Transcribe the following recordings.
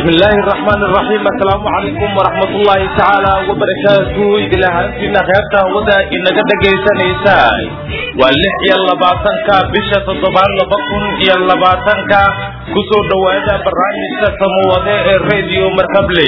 بسم الله الرحمن الرحيم السلام عليكم ورحمة الله تعالى وبركاته إذا هانتنا خيرتا ودا إنك دقيسان إيساي واللح يلا باتنك بشة الضبان لبقن يلا باتنك كسو دوادا براني ستمو ودا الراديو مركب لي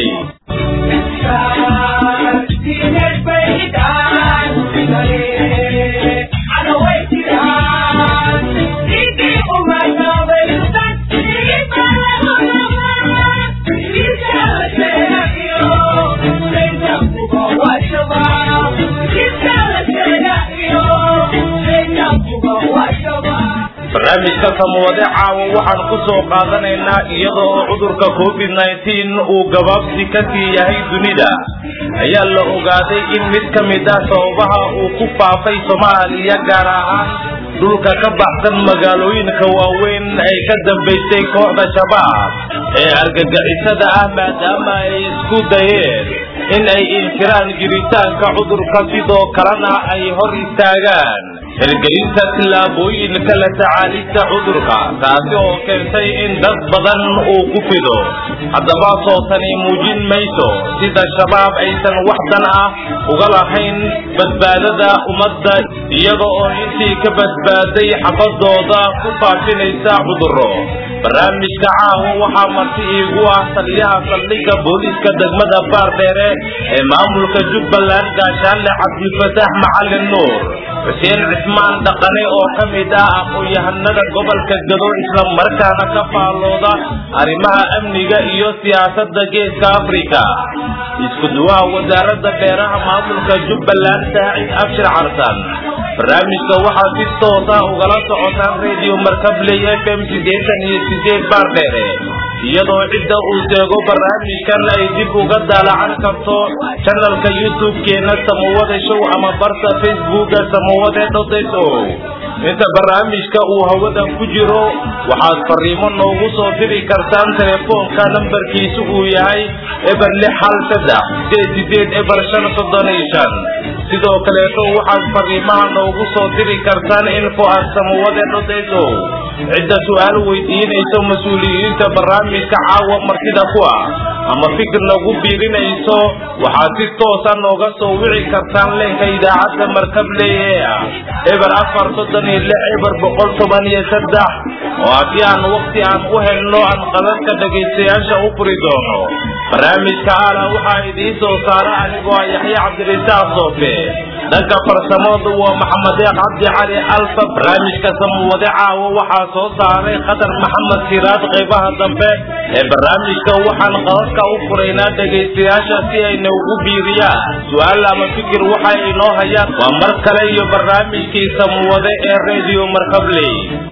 barnaamijka samawade caawa waxaan ku soo qaadanaynaa iyada oo cudurka covid nneteen uu gabaabsi ka sii yahay dunida ayaa la ogaaday in mid ka mid ah sababaha uu ku faafay soomaaliya gaar ahaan dhulka ka baxsan magaalooyinka waaweyn ay ka dambaysay kooxda shabaab ee argagixisada ah maadaama ay isku dayeen in ay inkiraan jiritaanka cudurka sidoo kalena ay hor istaagaan hirgelinta tillaabooyinka la tacaalista cudurka taasi oo keentay in dad badan uu ku fido haddaba soo tani muujin mayso sida shabaab aysan wax dan ah uga lahayn badbaadada ummadda iyada oo intii ka badbaaday xabadooda ku faafinaysa cuduro barnaamijka caawa waxaa marti iigu ah taliyaha saldhigga booliiska degmada baardheere ee maamulka jubbaland gaashaanle cabdifataax macalin nuur xuseen cismaan dhaqane oo ka mid ah aqoon-yahanada gobolka gado isla markaana ka faallooda arrimaha amniga iyo siyaasadda geeska afrika isku duwaha wasaaradda beeraha maamulka jubbaland saacid abshir carsan barnaamijka waxaa si toosa ugala socotaan radio markabley f m sideetan iyo sideed baardheere iyadoo cidda uu seego barnaamijkan ay dib uga daalacan karto janalka youtube-keena samawade show ama barta facebooka samawade dhodeso inta barnaamijka uu hawada ku jiro waxaad fariimo noogu soo diri kartaan telefoonka nambarkiisu uu yahay eber lix hal saddex sideed sideed eber shan soddon iyo shan sidoo kaleeto waxaad fariimaha noogu soo diri kartaan info at samawade dhodeso cidda su-aal weydiinayso mas-uuliyiinta barnaamijka caawa martida ku ah ama fikir nagu biirinayso waxaad si toosa nooga soo wici kartaan leenka idaacadda markabley ee ah eber afar soddon iyo lix eber boqol toban iyo saddex oo haddii aan wakti aan u helno aan qadadka dhegaystayaasha u furi doono barnaamijka aala waxaa idiin soo saara anigoo ah yaxya cabdirisaaq soofe dhanka farsamadu waa maxamedeeq cabdi cali alfa barnaamijka samawade caawa waxaa soo saaray khadar maxamed siraad qaybaha dambe ee barnaamijka waxaan qadadka u furaynaa dhegaystayaasha si ay noogu biiriyaan su-aal ama fikir waxa ay noo hayaan waa mar kale iyo barnaamijkii samawade ee radio markabley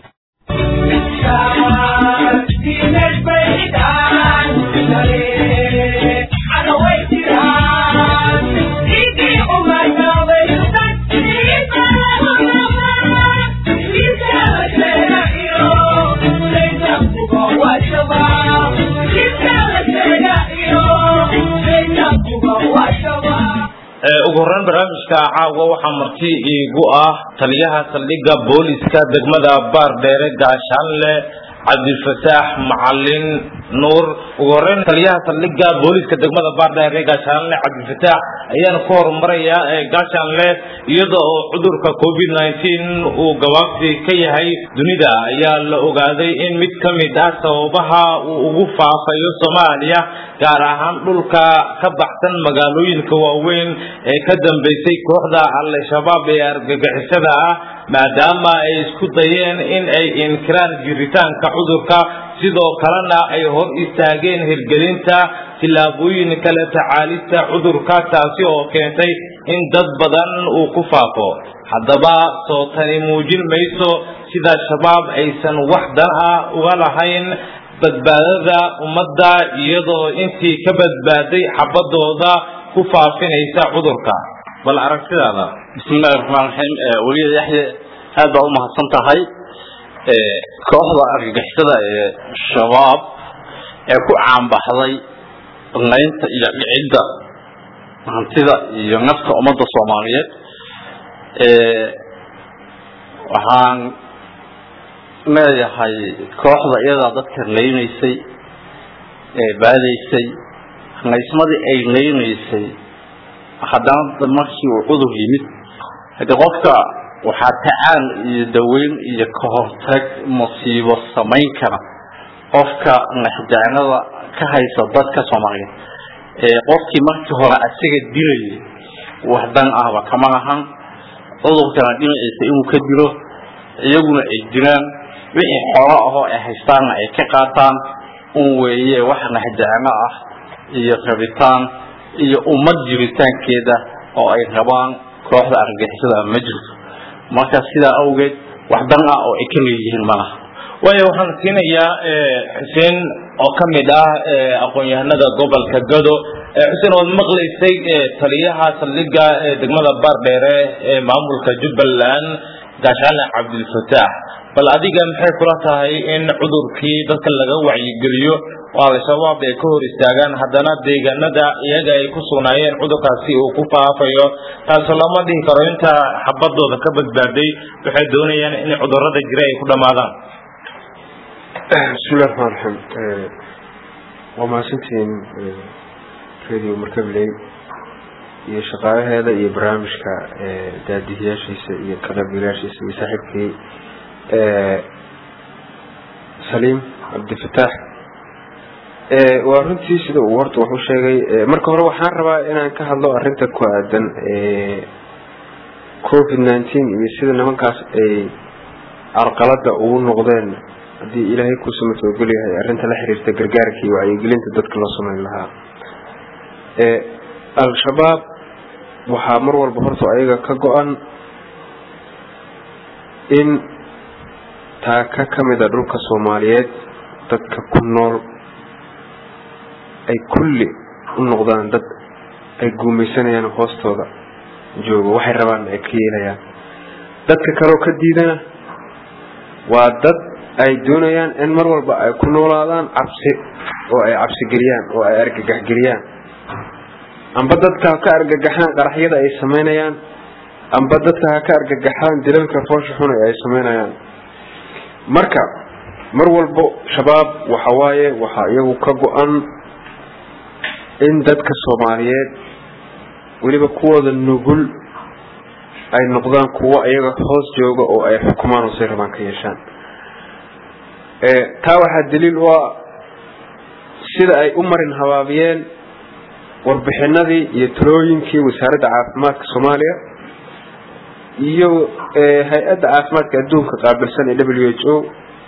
ugu horreyn barnaamijka caawa waxaa marti iigu ah taliyaha saldhigga booliska degmada baardheere gaashaanle cabdifataax macalin nuur ugu horreyn taliyaha saldhigga booliska degmada baardheere gaashaanle cabdifataax ayaan ku horumarayaa gaashaanle iyada oo cudurka covid nneteen uu gabaabsi ka yahay dunida ayaa la ogaaday in mid ka mid ah sababaha uu ugu faafayo soomaaliya gaar ahaan dhulka ka baxsan magaalooyinka waaweyn ee ka dambaysay kooxda al-shabaab ee argagixisada ah maadaama ay isku dayeen in ay inkiraan jiritaanka cudurka sidoo kalena ay hor istaageen hirgelinta tillaabooyinka la tacaalista cudurka taasi oo keentay in dad badan uu ku faafo haddaba soo tani muujin mayso sida shabaab aysan wax dan ah uga lahayn badbaadada ummadda iyadoo intii ka badbaaday xabadooda ku faafinaysa cudurka bal aragtidaada bismillahi raxmaan raxiim weliya yaxye aad baa u mahadsan tahay kooxda argagixisada ee shabaab ee ku caanbaxday laynta iyo dhicidda hantida iyo nafta ummadda soomaaliyeed waxaan leeyahay kooxda iyadaa dadka laynaysay baadaysay qaysmadii ay qaynaysay haddana markii uu cudur yimid haddii qofka waxaa tacaan iyo daweyn iyo ka hortag musiibo samayn kara qofka naxdaanada ka haysa dadka soomaaliyeed qofkii markii hore asaga dilayay wax dan ahba kama lahan cudurkana dhinaciisa inuu ka dilo iyaguna ay jiraan wixii xolo ahoo ay haystaanna ay ka qaataan un weeye wax naxdaano ah iyo rabitaan iyo ummad jiritaankeeda oo ay rabaan kooxda argagixisada ma jirto marka sidaa awgeed wax dan ah oo ay ka leeyihiin malaha waayo waxaan siinayaa xuseen oo ka mid ah aqoon-yahanada gobolka gado xuseen waad maqlaysay taliyaha saldhiga degmada baardheere ee maamulka jubbaland gaashaale cabdilfataax bal adiga maxay kula tahay in cudurkii dadka laga wacyigeliyo oo al-shabaab ay ka hor istaagaan haddana deegaanada iyaga ay ku sugnaayeen cudurkaasi uu ku faafayo taasoo lama dhihi karo inta xabadooda ka badbaaday waxay doonayaan in cudurada jira ay ku dhammaadaan bismillahi raxmaan raxiim waa mahadsantihiin radio markabley iyo shaqaalaheeda iyo barnaamijka daadihiyaashiisa iyo kaqaybgalayaashiisa iyo saaxiibkii saliim cabdifataax waa runtii sida uu horta wax u sheegay marka hore waxaan rabaa inaan ka hadlo arinta ku aadan covid nineteen iyo sida nimankaas ay carqalada ugu noqdeen haddii ilaahay ku samatogel yahay arrinta la xiriirta gargaarka iyo wacyigelinta dadka loo sameyn lahaa al-shabaab waxaa mar walba horta ayaga ka go-an in taaka ka mida dhulka soomaaliyeed dadka ku nool ay kulli u noqdaan dad ay guumaysanayaan hoostooda joogo waxay rabaan ay ka yeelayaan dadka kaleo ka diidana waa dad ay doonayaan in mar walba ay ku noolaadaan cabsi oo ay cabsigeliyaan oo ay argagaxgeliyaan amba dadka ha ka argagaxaan qaraxyada ay samaynayaan amba dadka ha ka argagaxaan dilalka foosha xuna ay samaynayaan marka mar walbo shabaab waxa waaye waxaa iyagu ka go-an in dadka soomaaliyeed weliba kuwooda nugul ay noqdaan kuwo iyaga hoos jooga oo ay xukumaan hoosay rabaan ka yeeshaan taa waxaa daliil u ah sida ay u marin habaabiyeen warbixinadii iyo talooyinkii wasaaradda caafimaadka soomaaliya iyo hay-adda caafimaadka adduunka qaabilsan ee w h o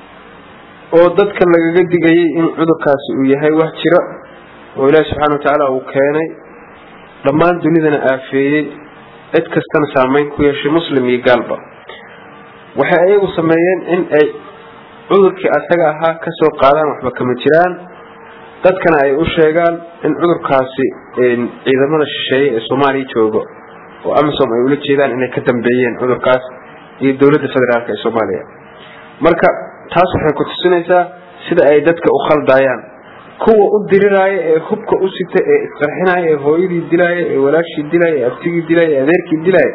oo dadka lagaga digayay in cudurkaasi uu yahay wax jira oo ilaahi subxaana watacaala uu keenay dhammaan dunidana aafeeyey cid kastana saameyn ku yeeshay muslim iyo gaalba waxay ayagu sameeyeen in ay cudurkii asaga ahaa kasoo qaadaan waxba kama jiraan dadkana ay u sheegaan in cudurkaasi ciidamada shisheeye ee soomaaliya joogo oo amisom ay ula jeedaan inay ka dambeeyeen cudurkaas iyo dowladda federaalk ee soomaaliya marka taas waxay ku tusinaysaa sida ay dadka u khaldayaan kuwa u diriraaya ee hubka u sita ee isqarxinaya ee hooyadii dilaaya ee walaashii dilaya ee abtigii dilaya ee adeerkii dilaya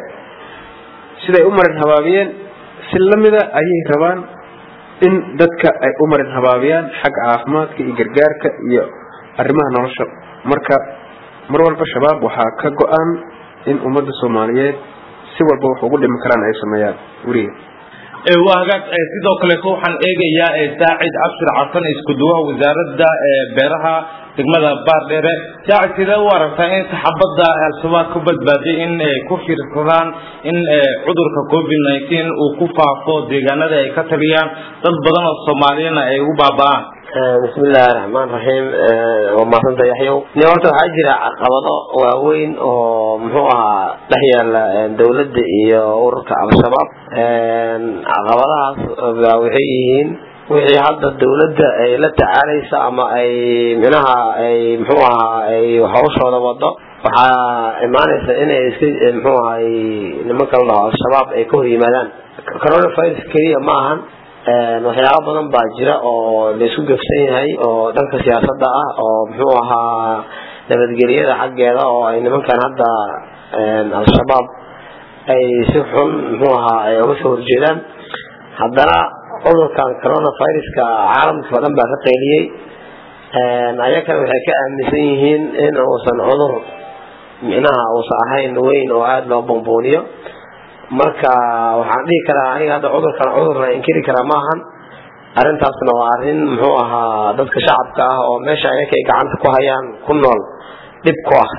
siday u marin habaabiyeen si lamida ayay rabaan in dadka ay u marin habaabiyaan xagga caafimaadka iyo gargaarka iyo arrimaha nolosha marka mar walba shabaab waxaa ka go-an in ummadda soomaaliyeed si walba wax ugu dhimi karaan ay sameeyaan weliga waa hagaag sidoo kaleeto waxaan eegayaa saacid cabshir xasan isku duwaha wasaaradda beeraha degmada baardheere saacid sidee u aragtaa in saxaabadda al-shabaab ku badbaaday in ku fiirsadaan in cudurka covid nineteen uu ku faafo deegaanada ay ka taliyaan dad badan oo soomaaliyana ay ugu baaba-aan bismi illaahi raxmaan raxiim waa mahadsanta yaxyow ni horta waxaa jira caqabado waaweyn oo muxuu ahaa dhex yaala dawladda iyo ururka al-shabaab caqabadahaas baa waxay yihiin wixii hadda dawladda ay la tacaalaysa ama ay minaha ay muxuu ahaa ay hawshooda wado waxaa imaanaysa inay iska muxuu ahay nimanka la dhaho al-shabaab ay ka hor yimaadaan coronavirus keliya ma ahan waxyaaba badan baa jira oo laisku gefsan yahay oo dhanka siyaasadda ah oo muxuu ahaa nabadgelyada xaggeeda oo ay nimankan hadda al-shabaab ay si xun muxuu ahaa ay uga soo horjeedaan haddana cudurkan coronaviruska caalamka oo dhan baa ka qayliyey ayakana waxay ka aaminsan yihiin in uusan cudur micnaha uusan ahayn weyn oo aada loo bambuuniyo marka waxaan dhihi karaa aniga hadda cudurkan cudur la inkiri karaa maahan arrintaasna waa arrin muxuu ahaa dadka shacabka ah oo meesha ayaka ay gacanta ku hayaan ku nool dhib ku ah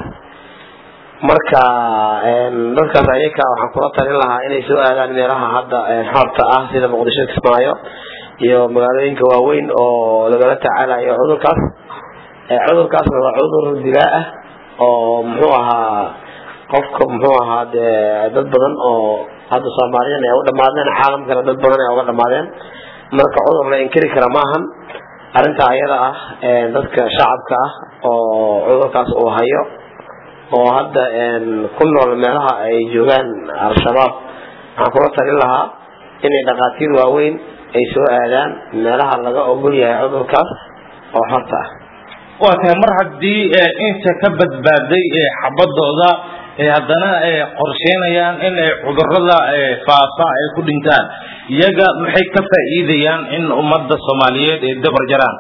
marka dadkaas ayaka waxaan kula talin lahaa inay soo aadaan meelaha hadda xorta ah sida muqdisho kismaayo iyo magaalooyinka waaweyn oo lagala tacaalayo cudurkaas cudurkaasna waa cudur dilaa ah oo muxuu ahaa qofka muxuu ahaa dee dad badan oo hadda soomaaliyan ay u dhamaadeen caalamkana dad badan ay uga dhamaadeen marka cudur la inkiri kara maahan arrinta ayada ah dadka shacabka ah oo cudurkaas uu hayo oo hadda ku nool meelaha ay joogaan al-shabaab waxaan kula talin lahaa inay dhakhaatiir waaweyn ay soo aadaan meelaha laga ogol yahay cudurkaas oo xorta ah waa tahay mar haddii inta ka badbaaday xabadooda haddana qorsheynayaan in cudurada faafa ay ku dhintaan iyaga maxay ka faa'iidayaan in ummadda soomaaliyeed ay dabar jaraan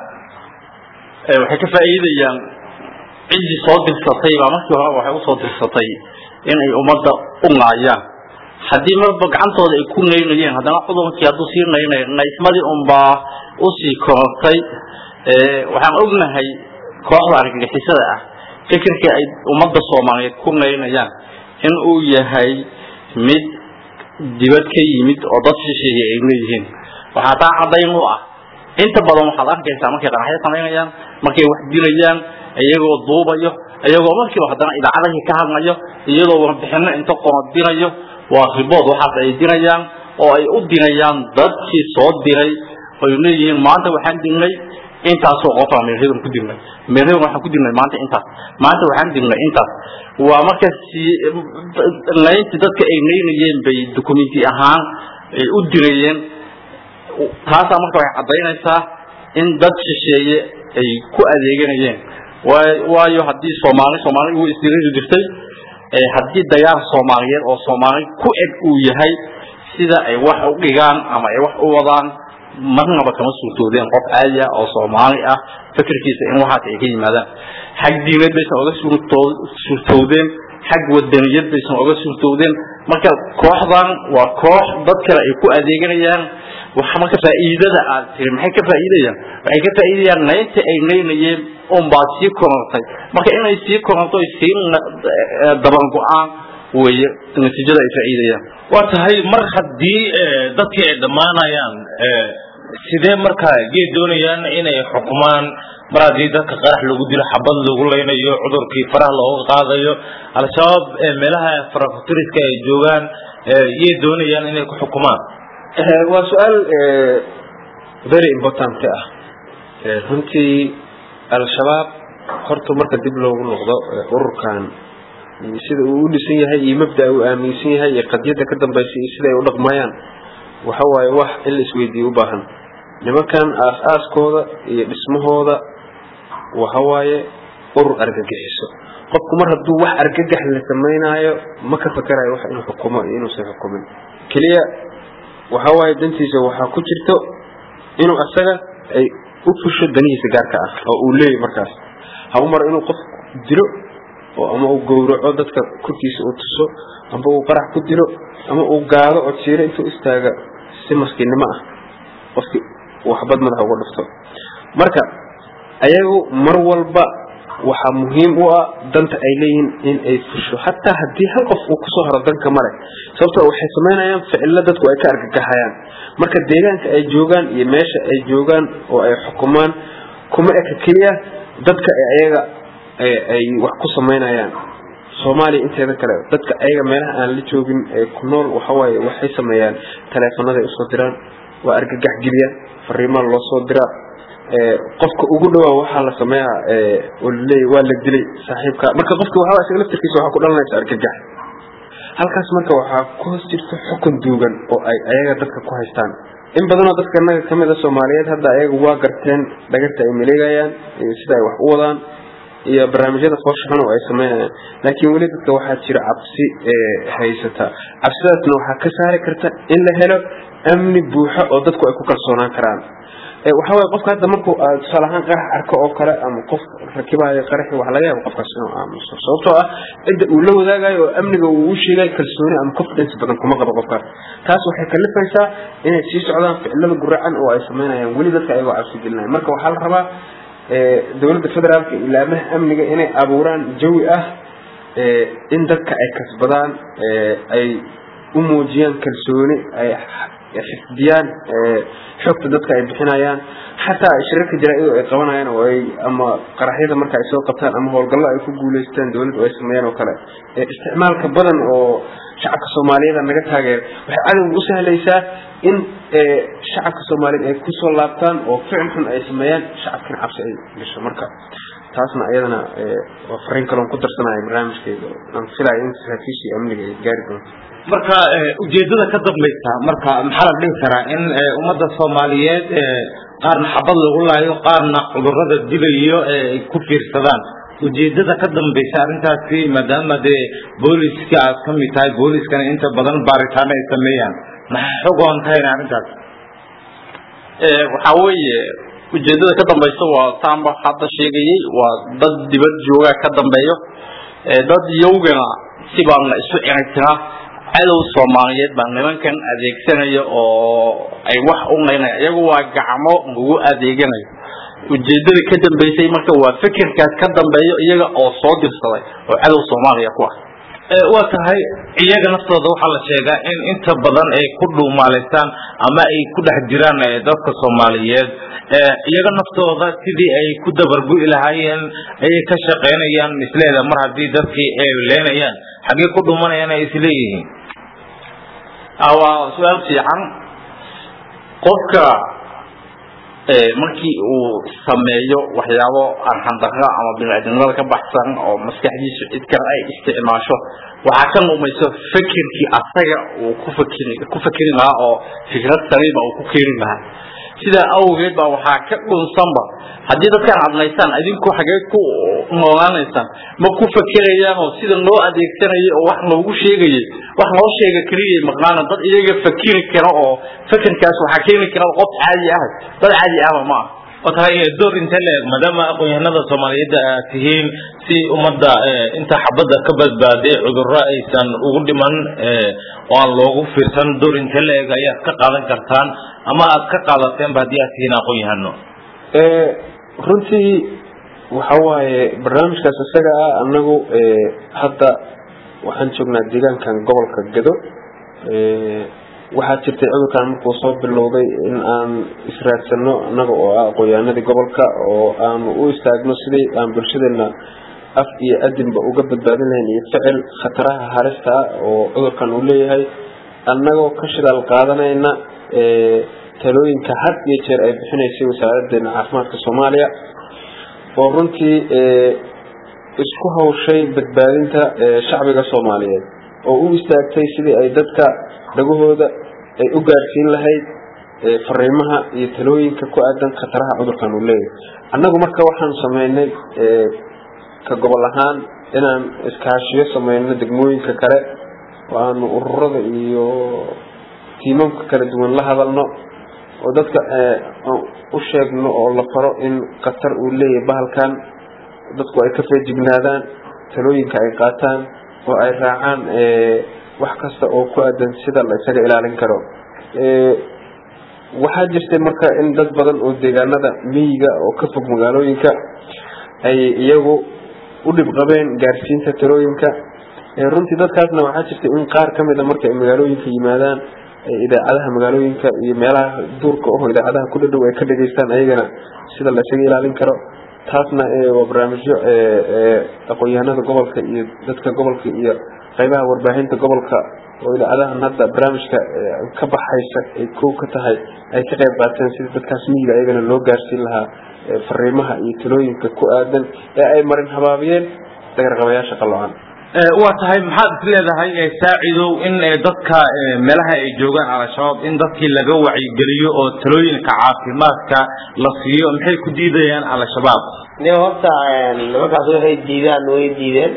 waxay ka faa'iidayaan ciddii soo dirsatay baa markii hore waxay usoo dirsatay inay ummadda u naayaan haddii marba gacantooda ay ku naynayeen haddana cudurkii hadduu sii naynay naysmadii unbaa usii korortay waxaan ognahay kooxda argagixisada ah fikirkii ay ummadda soomaaliyeed ku naynayaan in uu yahay mid dibad ka yimid oo dad shisheeye ay leeyihiin waxaa taa caddayn u ah inta badan waxaad arkaysaa markay qaraxyo samaynayaan markay wax dilayaan iyagoo duubayo iyagoo markiiba haddana idaacadahii ka hadlayo iyadoo warbixino inta qorodinayo waa ribood waxaas ay dirayaan oo ay u dirayaan dadkii soo diray oy leeyihiin maanta waxaan dirnay intaasoo qofa meeryadan ku dirnay meeryadan waxaan ku dirnay maanta intaas maanta waxaan dirnay intaas waa marka si laynti dadka ay naynayeen bay documenti ahaan ay u dirayeen taasaa marka waxay caddaynaysaa in dad shisheeye ay ku adeeganayeen waayo haddii soomaali soomaali uu isdiriri jirtay haddii dagaal soomaaliyeed oo soomaali ku eg uu yahay sida ay wax u dhigaan ama ay wax u wadaan marnaba kama suurtoodeen qof caadi ah oo soomaali ah fikirkiisa in waxaas ay ka yimaadaan xag diineed baysan oga suurtowdeen xag wadaniyad baysan oga suurtowdeen marka kooxdan waa koox dad kale ay ku adeeganayaan waxa marka faa'iidada aad tiri maxay ka faa'iidayaan waxay ka faa'iidayaan naynta ay naynayeen unbaa sii korortay marka inay sii koronto ay sii daban go-aan weeye natiijada ay faa'iidayaan waa tahay mar haddii dadkii ay dhammaanayaan sidee marka gee doonayaan inay xukumaan mar haddii dadka qarax lagu dilo xabad lagu leynayo cudurkii faraha looga qaadayo al-shabaab meelaha farakutiriska ay joogaan yay doonayaan inay ku xukumaan waa su-aal very important ah runtii al-shabaab horta marka dib loogu noqdo ururkan sida uu u dhisan yahay iyo mabda uu aaminsan yahay iyo qadiyadda ka dambaysa iyo sida ay u dhaqmayaan waxa waaye wax in la isweydiiyo u baahan nimankan aas-aaskooda iyo dhismahooda waxa waaye urur argagixiso qofku mar hadduu wax argagax la samaynaayo ma ka fakerayo wax inuu xukumo iyo inuusan xukumin keliya waxa waaye dantiisa waxaa ku jirto inuu asaga ay u fusho danihiisa gaarka ah oo uu leeyahy markaas ha u maro inuu qof dilo oo ama uu gowraco dadka korkiisa uu tuso amba uu qarax ku dilo ama uu gaado oo jiiro intuu istaaga si maskiinnimo ah qofkii uu xabad madaxa uga dhufto marka ayagu mar walba waxaa muhiim u ah danta ay leeyihiin in ay fusho xataa haddii hal qof uu kusoo haro danka male sababtoo waxay samaynayaan ficilo dadku ay ka argagaxayaan marka deegaanka ay joogaan iyo meesha ay joogaan oo ay xukumaan kuma eka keliya dadka ayaga ay wax ku samaynayaan soomaaliya inteeda kale dadka ayaga meelaha aan la joogin ee ku nool waxawaaye waxay sameeyaan taleefonaday usoo diraan waa argagax geliyaan fariimaa loo soo diraa qofka ugu dhawaa waxaa la sameeyaa leey waa la dilay saaxiibka marka qofka waxaa isaga laftirkiisa waxaa ku dhalanaysa argagax halkaas marka waxaa ku hoos jirta xukun duugan oo ay ayaga dadka ku haystaan in badanoo dadka naga kamid a soomaaliyeed hadda ayaga waa garteen dhagarta ay maleegayaan iyo sida ay wax u wadaan iyo barnaamijyada foosha xun oo ay samaynayaan laakiin weli dadka waxaa jira cabsi haysata cabsidaasna waxaa ka saari karta in la helo amni buuxo oo dadku ay ku kalsoonaan karaan waxa waye qofka hadda markuu tusaale ahaan qarax arko oo kale ama qof rakibayo qaraxi wax laga yaabo qofkaas inuu aamuso sababtoo ah cidda uu la wadaagayo oo amniga uu u sheegayo kalsooni ama confidence badan kuma qabo qofkaas taas waxay kalifaysaa inay sii socdaan ficilada guracan oo ay sameynayaan weli dadka ayagoo cabsi gelinaya marka waxaa la rabaa dowladda federaalka ilaamaha amniga inay abuuraan jawi ah in dadka ay kasbadaan ay u muujiyaan kalsooni ay xifdiyaan xogta dadka ay bixinayaan xataa shirarka jaraa-idu ay qabanayaan oo ay ama qaraxyada marka ay soo qabtaan ama howlgallo ay ku guuleystaan dowladdu ay sameeyaan oo kale isticmaalka badan oo shacabka soomaaliyeed naga taageer waxay cadowga u sahlaysaa in shacabka soomaaliyeed ay kusoo laabtaan oo ficil xun ay sameeyaan shacabkina cabsi ay gasho marka taasna iyadana waa fariin kaloon ku darsanaya barnaamijkeeda aan filayo in saraakiishii amniga ay gaari doonto marka ujeedada ka dambaysa marka maxaa la dhihi karaa in ummadda soomaaliyeed qaarna xabad lagu laayo qaarna cudurada dilayo ay ku fiirsadaan ujeedada ka dambaysa arrintaasi maadaama dee booliska aad ka mid tahay booliskana inta badan baaritaano ay sameeyaan maxay xogoon tahayna arrintaas waxaa weeye ujeedada ka dambaysa waa saamba hadda sheegayay waa dad dibad jooga ka dambeeyo dad yowgana si baan la isu ciritiraa cadow soomaaliyeed baa nimankan adeegsanaya oo ay wax u naynaya iyagu waa gacmo lagu adeeganayo ujeedada ka dambaysay marka waa fikirkaas ka dambeeyo iyaga oo soo dirsaday oo cadow soomaaliya ku ah waa tahay iyaga naftooda waxaa la sheegaa in inta badan ay ku dhuumaalaystaan ama ay ku dhex jiraan dadka soomaaliyeed iyaga naftooda sidii ay ku dabargu'i lahaayeen ayay ka shaqaynayaan misleeda mar haddii dadkii ay leenayaan xaggee ku dhumanayaan ay isleeyihiin waa su-aal fiican qofka markii uu sameeyo waxyaabo arxandarra ama biniaadamnimada ka baxsan oo maskaxdiisu cid kale ay isticmaasho waxaa ka lumayso fikirkii asaga uu ku fakiri ku fakeri lahaa oo fikrad saliima uu ku keeni lahaa sidaa awgeed baa waxaa ka dhunsanba haddii dadkaan adnaysaan idinku xagee ku noolaanaysaan ma ku fakerayaan oo sida loo adeegsanayay oo wax loogu sheegayay wax loo sheega keliyay maqnaana dad iyaga fakiri kara oo fikirkaas waxaa keeni kara qof caadi ah dad caadi ahba ma ah waa tahay door inte leeg maadaama aqoon-yahanada soomaaliyeed aad tihiin si ummadda inta xabadda ka badbaaday cudurro aysan ugu dhiman oo aan loogu fiirsan door inte leeg ayaad ka qaadan kartaan ama aad ka qaadateenba haddii aad tihiin aqoon-yahano runtii waxa waaye barnaamijkaas isaga ah anagu hadda waxaan joognaa deegaankan gobolka gedo waxaa jirtay cudurkan markuu soo bilowday in aan israadsano annaga oo ah aqoonyahanadii gobolka oo aanu u istaagno sidii aan bulshadeena af iyo adinba uga badbaadin lahayn iyo ficil khataraha halista ah oo cudurkan uu leeyahay annagoo ka shidaal qaadanayna talooyinka had iyo jeer ay bixinaysay wasaaradeena caafimaadka soomaaliya oo runtii isku hawshay badbaadinta shacbiga soomaaliyeed oo u istaagtay sidii ay dadka dhagahooda ay u gaarsiin lahayd fariimaha iyo talooyinka ku aadan khataraha cudurkan uu leeyahay annagu marka waxaan sameynay ka gobol ahaan inaan iskaashiyo sameyno degmooyinka kale oo aanu ururada iyo tiimamka kala duwan la hadalno oo dadka u sheegno oo la faro in khatar uu leeyahay bahalkan dadku ay ka feejignaadaan talooyinka ay qaataan oo ay raacaan wax kasta oo ku aadan sida la isaga ilaalin karo waxaa jirtay marka in dad badan oo deegaanada miyiga oo ka fog magaalooyinka ay iyagu u dhib qabeen gaarsiinta talooyinka runtii dadkaasna waxaa jirtay in qaar ka mida marka ay magaalooyinka yimaadaan idaacadaha magaalooyinka iyo meelaha duurka oho idaacadaha ku dhadhow ay ka dhegaystaan ayagana sida la isaga ilaalin karo taasna waa barnaamijyo aqoon-yahanada gobolka iyo dadka gobolka iyo qaybaha warbaahinta gobolka oo idaacadahan hadda barnaamijka ka baxaysa ay kow ka tahay ay ka qayb qaateen sidii dadkaas miyiga ayagana loo gaarsiin lahaa fariimaha iyo talooyinka ku aadan ee ay marin habaabiyeen dagarqabayaasha qaloocan waa tahay maxaad is leedahay saacidow in dadka meelaha ay joogaan al-shabaab in dadkii laga wacyigeliyo oo talooyinka caafimaadka la siiyo maxay ku diidayaan al-shabaab de horta nimankaas waxay diidaan way diideen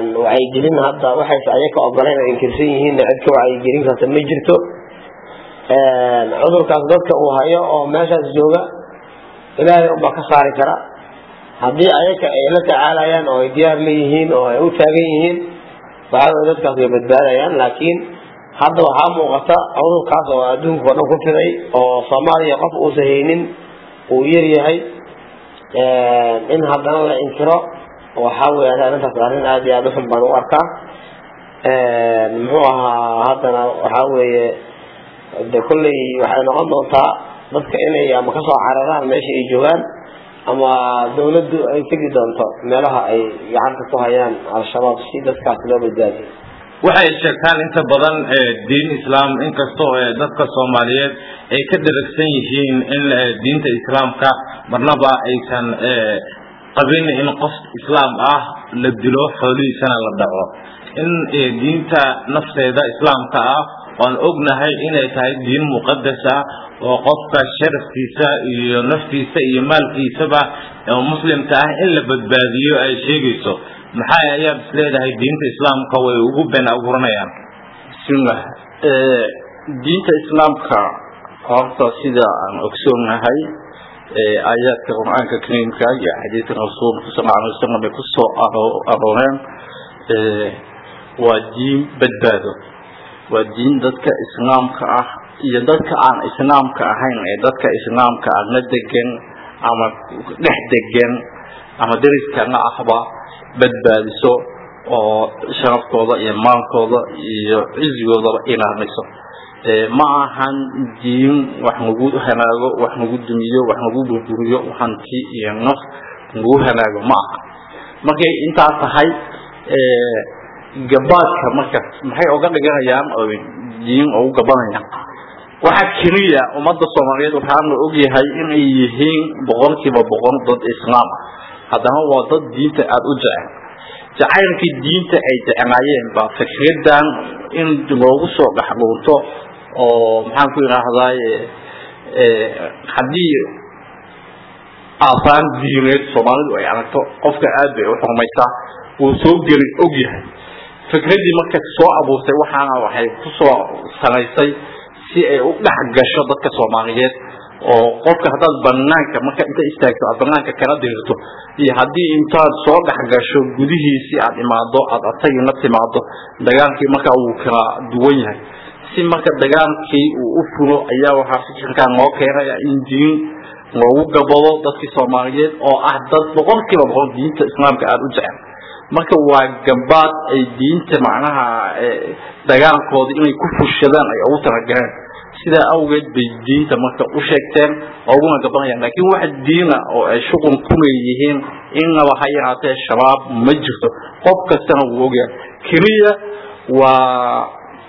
wacyigelin hadda waxayse ayaka ogoleen oo inkirsan yihiin cid ka wacyigelin karta ma jirto cudurkaas dadka uu hayo oo meeshaas jooga ilaahay unbaa ka saari kara haddii ayaka ay la tacaalayaan oo ay diyaar leeyihiin oo ay u taagan yihiin waxaa weye dadkaas way badbaadayaan laakiin hadda waxaa muuqata cudurkaas oo adduunka oo dhan ku fiday oo soomaaliya qof uusa haynin uu yar yahay in haddana la inkiro waxaa weya arrintaas arrin aada iyo aada uxun baan u arkaa muxuu ahaa haddana waxaa weeye de kolley waxay noqon doontaa dadka inay ama kasoo cararaan meesha ay joogaan ama dawladdu ay tegi doonto meelaha ay gacanta ku hayaan al-shabaab si dadkaas loo badbaadiyo waxay sheegtaan inta badan diin islaam inkastoo dadka soomaaliyeed ay ka dharagsan yihiin in diinta islaamka marnaba aysan qabin in qof islaam ah la dilo xoolihiisana la dhaco in diinta nafteeda islaamka ah waan ognahay inay tahay diin muqadas ah oo qofka sharafkiisa iyo naftiisa iyo maalkiisaba oo muslimka ah in la badbaadiyo ay sheegayso maxay ayaad is leedahay diinta islaamka way ugu been abuuranayaan bismillah diinta islaamka horta sida aan ogsoonahay aayaadka qur-aanka kariimka iyo xadiidka rasuulka sal alay wasalam ay kusoo arooreen waa diin badbaado waa diin dadka islaamka ah iyo dadka aan islaamka ahayn ee dadka islaamka ah la degan ama dhex degan ama deriskana ahba badbaadiso oo sharafkooda iyo maalkooda iyo cizigoodaba ilaaliso ma ahan diin wax lagu hanaago wax lagu dumiyo wax lagu burburiyo hanti iyo naf lagu hanaago ma aha markay intaa tahay gabaadka marka maxay oga dhiganayaan oo diin ugu gabanayaan waxa keliya ummadda soomaaliyeed waxaana ogyahay inay yihiin boqolkiiba boqol dad islaam ah haddana waa dad diinta aada u jecel jacaylkii diinta ay jeclaayeen baa fikradan in loogu soo dhexluunto oo maxaan ku idhaahdaay haddii aasaan diineed soomaalidu ay aragto qofka aad bay u xurmaysaa wuu soo geli og yahay fikradii marka soo abuurtay waxaana waxay kusoo sanaysay si ay u dhex gasho dadka soomaaliyeed oo qofka haddaad banaanka marka inta istaagto aad banaanka kala dirto iyo haddii intaad soo dhex gasho gudihiisii aad imaado aad asagii la timaado dagaalkii marka wuu kala duwan yahay si marka dagaalkii uu u fulo ayaa waxaa fikirkan loo keenaya in diin loogu gabado dadkii soomaaliyeed oo ah dad boqolkiiba boqol diinta islaamka aada u jecel marka waa gabaad ay diinta macnaha dagaalkooda inay ku fushadaan ay ugu talagaleen sidaa awgeed bay diinta marka u sheegteen oo uguna gabanayaan laakiin wax diina oo ay shuqul ku leeyihiin innaba ha yaraatee shabaab ma jirto qof kastana wuu ogyahay keliya waa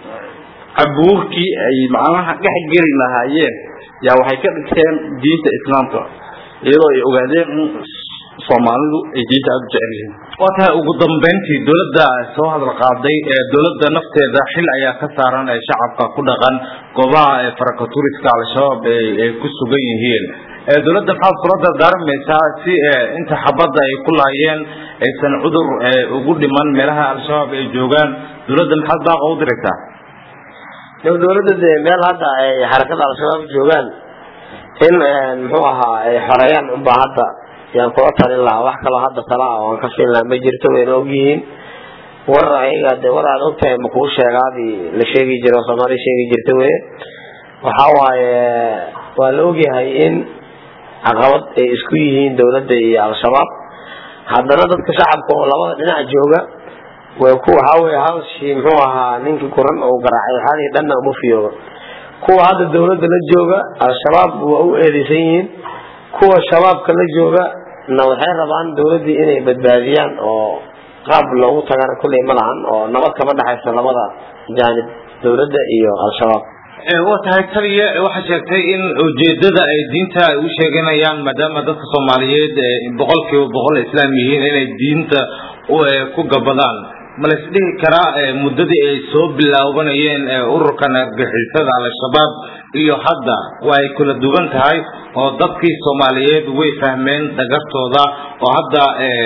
cabuurkii ay macnaha dhex geli lahaayeen yaa waxay ka dhigteen diinta islaamka iyadoo ay ogaadeen in soomaalidu ay diinta aada u jecel yihiin waa tahay ugu dambeyntii dowladda soo hadal qaaday ee dowladda nafteeda xil ayaa ka saaran ee shacabka ku dhaqan goobaha ee farakaturiska al-shabaab ay ku sugan yihiin dowladda maxaad kula dardaarmaysaa si inta xabadda ay ku laayeen aysan cudur ugu dhiman meelaha al-shabaab ay joogaan dowladda maxaad baaqa u diraysaa dowladda dee meel hadda ay xarakada al-shabaab joogaan in muxuu ahaa ay xoreeyaan unbaa hadda yaan kula talin lahaa wax kaloo hadda tala ah oo aan ka fiin lahaa ma jirto wayna ogyihiin war ayaga de war aad ogtahay ma kuu sheegaadii la sheegi jira oo soomaaliya sheegi jirta weye waxa waaye waa la ogyahay in caqabad ay isku yihiin dowladda iyo al-shabaab haddana dadka shacabka oo labada dhinac jooga way ku waxaa weye halshii muxuu ahaa ninkii kuran oo garaacay xalii dhanna uma fiyooba kuwa hadda dowladda la jooga al-shabaab waa u eedeysan yihiin kuwa shabaabka la jooga na waxay rabaan dowladdii inay badbaadiyaan oo qaab loogu tagana kulley ma lahan oo nabad kama dhexayso labada jaanib dowladda iyo al-shabaab waa tahay taliya waxaa sheegtay in ujeedada ay diinta ay u sheeganayaan maadaama dadka soomaaliyeed boqolkiiba boqol islaam yihiin inay diinta ku gabadaan ma la isdhihi karaa muddadii ay soo bilaabanayeen ururkan argixisada al-shabaab iyo hadda waa ay kala duwan tahay oo dadkii soomaaliyeed way fahmeen dhagartooda oo hadda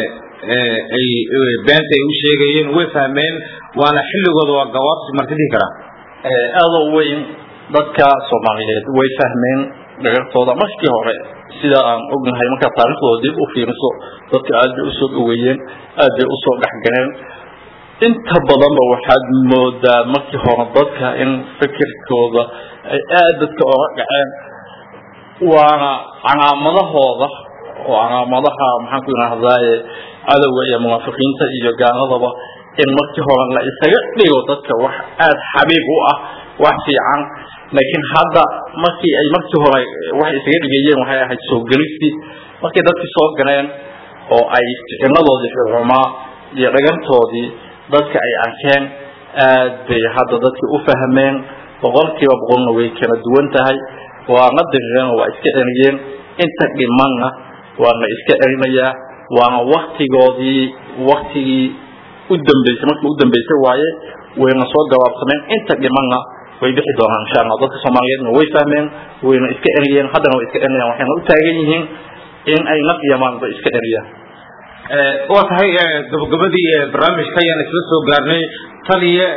ay beenta ay u sheegayeen way fahmeen waana xilligooda waa gawaabsi marka dhihi karaa aada u weyn dadka soomaaliyeed way fahmeen dhagartooda markii hore sida aan ognahay markaa taariikhdooda dib u fiiriso dadka aad bay usoo dhaweeyeen aad bay usoo dhexgaleen inta badanba waxaad moodaa markii hore dadka in fikirkooda ay aad dadka oga dhaceen waana calaamadahooda oo calaamadaha maxaan ku idhahdaaye cadowga iyo munaafiqiinta iyo gaaladaba in markii hore la isaga dhigo dadka wax aada xabiib u ah wax fiican laakiin hadda markii ay markii hore waxay isaga dhigayeen waxay ahayd soo gelistii markay dadkii soo galeen oo ay ficinadoodii xumaa iyo dhagantoodii dadka ay arkeen aad bay hadda dadkii u fahmeen boqolkiiba boqolna way kala duwan tahay waana dirireen oo waa iska celiyeen inta dhimanna waa la iska celinayaa waana waktigoodii waktigii u dambeysay markii u dambeysay waaye wayna soo gabaabsameen inta dhimanna way bixi doonaan insha allah dadka soomaaliyeedna way fahmeen wayna iska celiyeen haddana way iska celinayaan waxayna u taagan yihiin in ay naf iyo maalba iska celiyaan waa tahay gabagabadii barnaamijka ayaan isla soo gaarnay taliya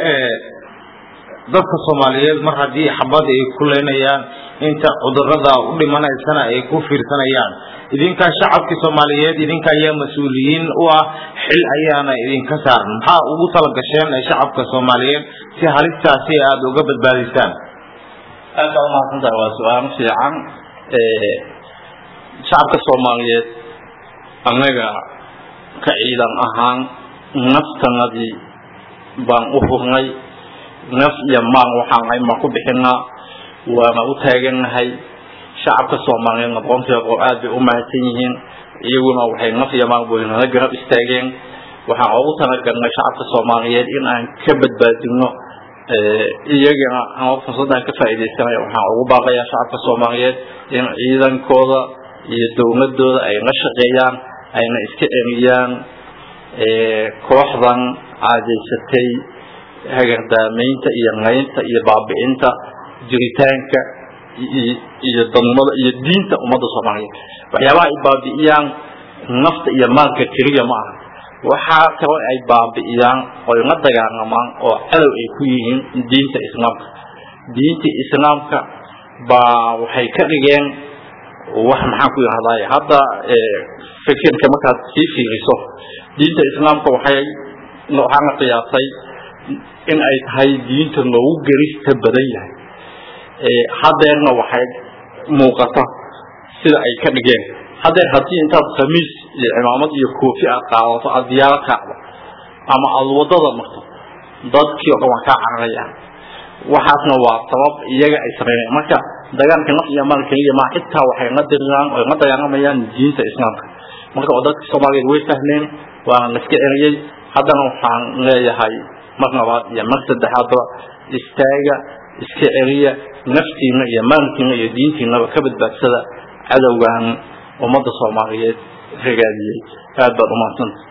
dadka soomaaliyeed mar haddii xabad ay ku leynayaan inta cudurada u dhimanaysana ay ku fiirsanayaan idinka shacabkii soomaaliyeed idinka ayaa mas-uuliyiin u ah xil ayaana idinka saaran maxaa ugu talagasheen shacabka soomaaliyeed si halistaasi aada uga badbaadisaan aad baa umahadsantahay waa su-aalo fiican shacabka soomaaliyeed annaga ka ciidan ahaan naftanadii baan u hurnay naf iyo maal waxaan ahayn baan ku bixinaa waana u taagannahay shacabka soomaaliyeedna boqonkiiba boqol aad bay u mahadsan yihiin iyaguna waxay naf iyo maal way nala garab istaageen waxaan ugu talagalnay shacabka soomaaliyeed in aan ka badbaadino iyagana ama fursadaan ka faa'iidaysanaya waxaan ugu baaqayaa shacabka soomaaliyeed in ciidankooda iyo dowladooda ay la shaqeeyaan ayna iska celiyaan kooxdan caadeysatay hagardaamaynta iyo naynta iyo baabi'inta jiritaanka iyo dadnimada iyo diinta ummadda soomaaliyeed waxyaabaha ay baabi'iyaan nafta iyo maalka keliya ma aha waxaa kaloo ay baabi'iyaan oy la dagaalamaan oo cadow ay ku yihiin diinta islaamka diinta islaamka baa waxay ka dhigeen wax maxaan ku yidhahdaay hadda fikirka markaad sii fiiriso diinta islaamka waxay waxaa la qiyaasay in ay tahay diinta loogu gerista badan yahay hadeerna waxay muuqata sida ay ka dhigeen hadeer haddii intaad khamiis iyo cimaamad iyo koofi aad qaadato aad diyaaro kaacdo ama aada wadada marto dadkii oo dhan waa kaa cararayaan waxaasna waa sabab iyaga ay sameynayaan marka dagaalka naf iyo maal keliya maa xitaa waxay la diriraan oy la dagaalamayaan diinta islaamka marka oo dadka soomaaliyeed way fahmeen waana la iska celiyey haddana waxaan leeyahay mar labaad iyo mar saddexaadba istaaga iska celiya naftiina iyo maalkiina iyo diintiinaba ka badbaadsada cadowgan ummadda soomaaliyeed ragaadiyey aad baad umahadsanta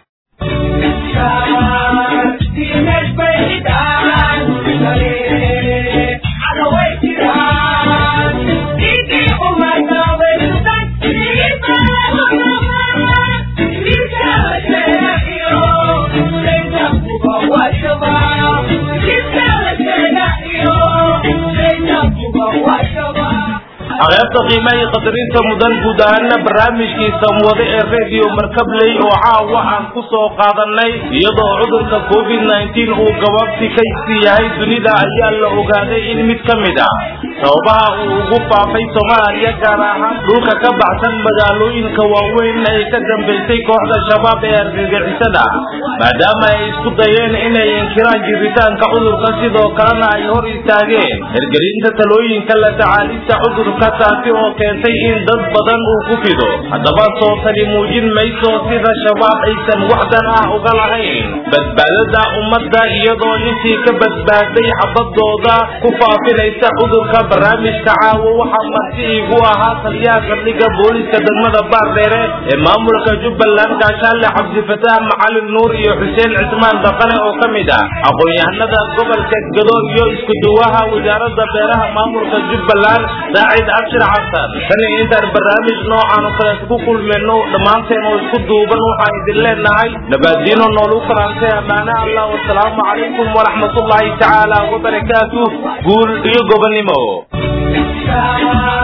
aqeybta qiimaha iyo qadarinta mudan guud ahaana barnaamijkiisa wade ee radio markabley oo caawa aan ku soo qaadanay iyadoo cudurka covid nneteen uu gabaabsi ka yahay dunida ayaa la ogaaday in mid ka mid ah sababaha uu ugu faafay soomaaliya gaar ahaan dhulka ka baxsan magaalooyinka waaweyn ay ka dambaysay kooxda shabaab ee argagixisada maadaama ay isku dayeen inay inkiraan jiritaanka cudurka sidoo kalena ay hor istaageen hirgelinta talooyinka la tacaalista cudurka taasi oo keentay in dad badan uu ku fido haddaba soo tali muujin mayso sida shabaab aysan waxdan ah uga lahayn badbaadada ummadda iyadoo intii ka badbaaday xabadooda ku faafinaysa cudurka barnaamijka caawo waxaa marti iigu ahaa taliyaha saldhigga booliska degmada baardheere ee maamulka jubbaland gaashaale cabdifataax macalin nuur iyo xuseen cismaan daqane oo ka mid ah aqoon-yahanada gobolka gado iyo isku duwaha wasaaradda beeraha maamulka jubbaland saacid abshir xasan tan iyo intaan barnaamij noocan oo kaleet ku kulmayno dhammaanteen oo isku duuban waxaan idin leenahay nabaadiino noolu kalaantay ammaane allah wasalaamu calaykum waraxmatullaahi tacaala wabarakaatuh guul iyo gobonnimo